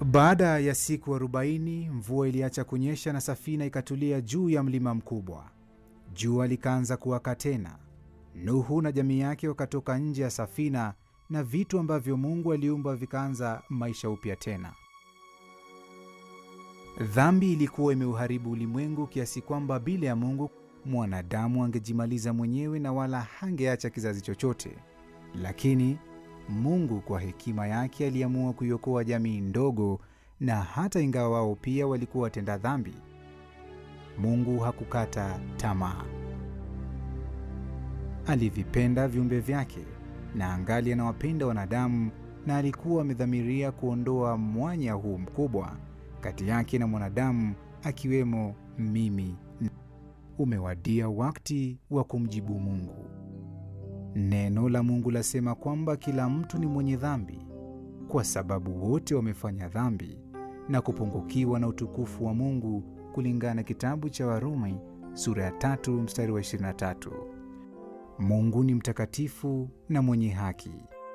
Baada ya siku arobaini mvua iliacha kunyesha na safina ikatulia juu ya mlima mkubwa. Jua likaanza kuwaka tena. Nuhu na jamii yake wakatoka nje ya safina na vitu ambavyo Mungu aliumba vikaanza maisha upya tena. Dhambi ilikuwa imeuharibu ulimwengu kiasi kwamba bila ya Mungu mwanadamu angejimaliza mwenyewe na wala hangeacha kizazi chochote. Lakini Mungu kwa hekima yake aliamua kuiokoa jamii ndogo, na hata ingawa wao pia walikuwa watenda dhambi, Mungu hakukata tamaa. Alivipenda viumbe vyake na angali anawapenda wanadamu, na alikuwa amedhamiria kuondoa mwanya huu mkubwa kati yake na mwanadamu, akiwemo mimi. Umewadia wakati wa kumjibu Mungu. Neno la Mungu lasema kwamba kila mtu ni mwenye dhambi, kwa sababu wote wamefanya dhambi na kupungukiwa na utukufu wa Mungu, kulingana na kitabu cha Warumi sura ya tatu mstari wa 23. Mungu ni mtakatifu na mwenye haki.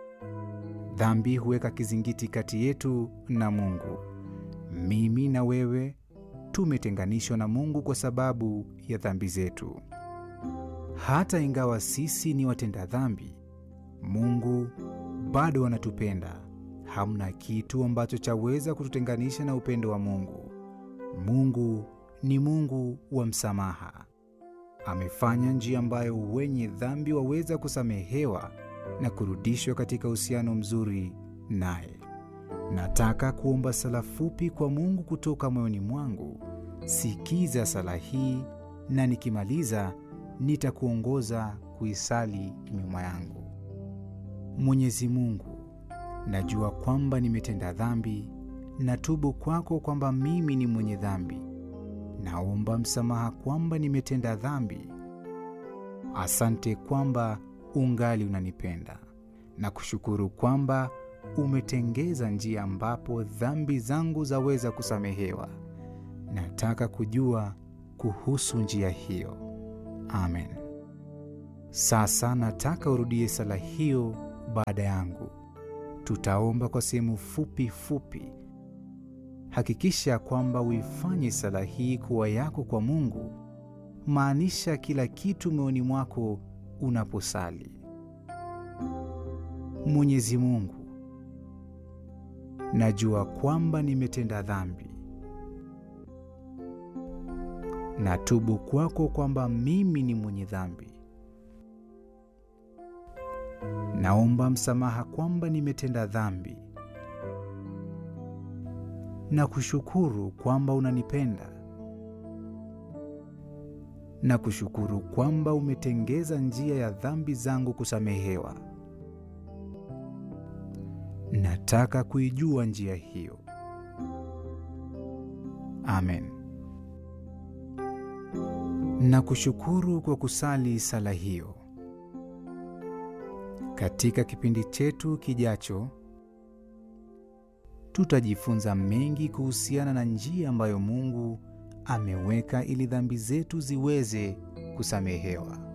Dhambi huweka kizingiti kati yetu na Mungu. Mimi na wewe tumetenganishwa na Mungu kwa sababu ya dhambi zetu. Hata ingawa sisi ni watenda dhambi, Mungu bado anatupenda. Hamna kitu ambacho chaweza kututenganisha na upendo wa Mungu. Mungu ni Mungu wa msamaha. Amefanya njia ambayo wenye dhambi waweza kusamehewa na kurudishwa katika uhusiano mzuri naye. Nataka kuomba sala fupi kwa Mungu kutoka moyoni mwangu. Sikiza sala hii, na nikimaliza nitakuongoza kuisali nyuma yangu. Mwenyezi Mungu, najua kwamba nimetenda dhambi. Natubu kwako kwamba mimi ni mwenye dhambi. Naomba msamaha kwamba nimetenda dhambi. Asante kwamba ungali unanipenda na kushukuru kwamba umetengeza njia ambapo dhambi zangu zaweza kusamehewa. Nataka kujua kuhusu njia hiyo. Amen. Sasa nataka urudie sala hiyo baada yangu. Tutaomba kwa sehemu fupi fupi. Hakikisha kwamba uifanye sala hii kuwa yako kwa Mungu. Maanisha kila kitu moyoni mwako unaposali. Mwenyezi Mungu, najua kwamba nimetenda dhambi. Natubu kwako kwamba mimi ni mwenye dhambi. Naomba msamaha kwamba nimetenda dhambi. Na kushukuru kwamba unanipenda. Na kushukuru kwamba umetengeza njia ya dhambi zangu kusamehewa. Nataka kuijua njia hiyo. Amen. Na kushukuru kwa kusali sala hiyo. Katika kipindi chetu kijacho, tutajifunza mengi kuhusiana na njia ambayo Mungu ameweka ili dhambi zetu ziweze kusamehewa.